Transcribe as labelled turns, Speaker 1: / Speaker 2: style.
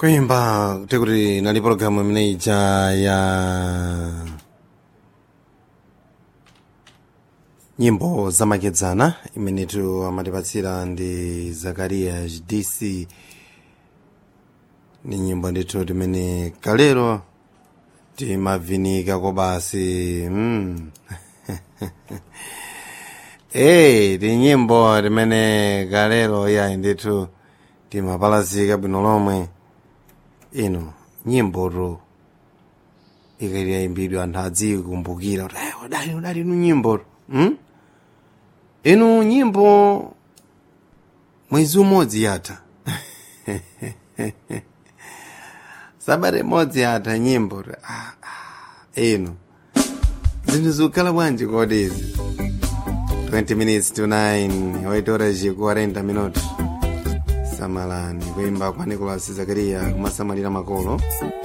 Speaker 1: kuimba kuti kuti nali pologalamu imene ija ya nyimbo zamakedzana imenetu amatipatsira ndi zakariya dc ni nyimbo ndithu timene kalero timavinika kobasi mm. Hey, ti nyimbo timene kalero yayi ndithu timapalazika bwino lomwe ino nyimboto ikati yayimbidwa anthu adzikumbukira kuti ayi udali udali inu nyimboto hmm? inu nyimbo mwezi umodzi yatha sabata imodzi yatha nyimbo ah, ah, ino zinthu zikukhala bwanji kodi izi 20 minutes to 9 8 horas e 40 minutos samalani kuimba kwa nicolas zakaria kumasamalira makolo